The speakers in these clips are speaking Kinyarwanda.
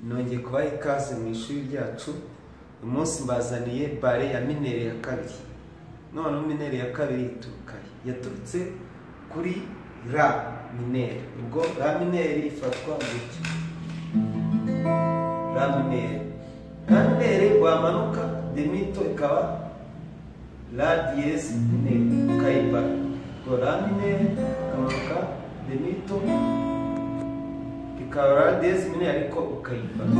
nongeye kubaha ikaze mu ishuri ryacu uyu munsi mbazaniye bare ya minere ya kabiri noneho minere ya kabiri ituruka he? yaturutse kuri ra minere ubwo ra minere ifatwa gutya ra minere ra minere wamanuka demito ikaba ra diyezi minere ukayibara ubwo ra minere ukamanuka demito ikaba ra diyezi minere ariko ukayibara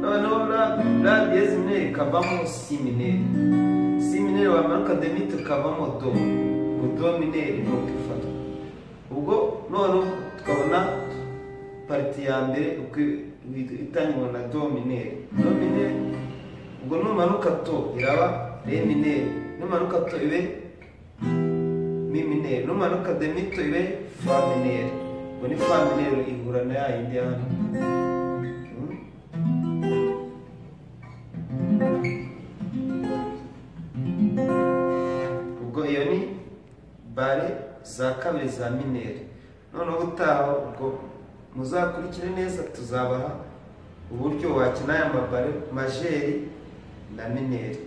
noneho ra ra diyezi minere ikavamo si minere si minere wamanuka demite ukavamo do ngo do minere nuko ifatwa ubwo noneho tukabona pariti ya mbere uko itangirwa na do minere do minere ubwo numanuka to iraba re minere numanuka to ibe mi minere numanuka demito ibe fa minere ubwo ni fa minere ihura na ya yindi ya hano Hmm? ubwo iyo ni bare za kabiri za mineri noneho ubutaha ubwo muzakurikire neza tuzabaha uburyo wakina aya mabare majeri na mineri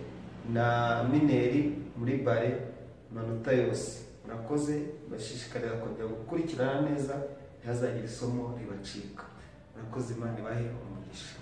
na mineri muri bare amanota yose murakoze bashishikarira kongera gukurikirana neza ntihazagire isomo ribacika murakoze imana ibahe umugisha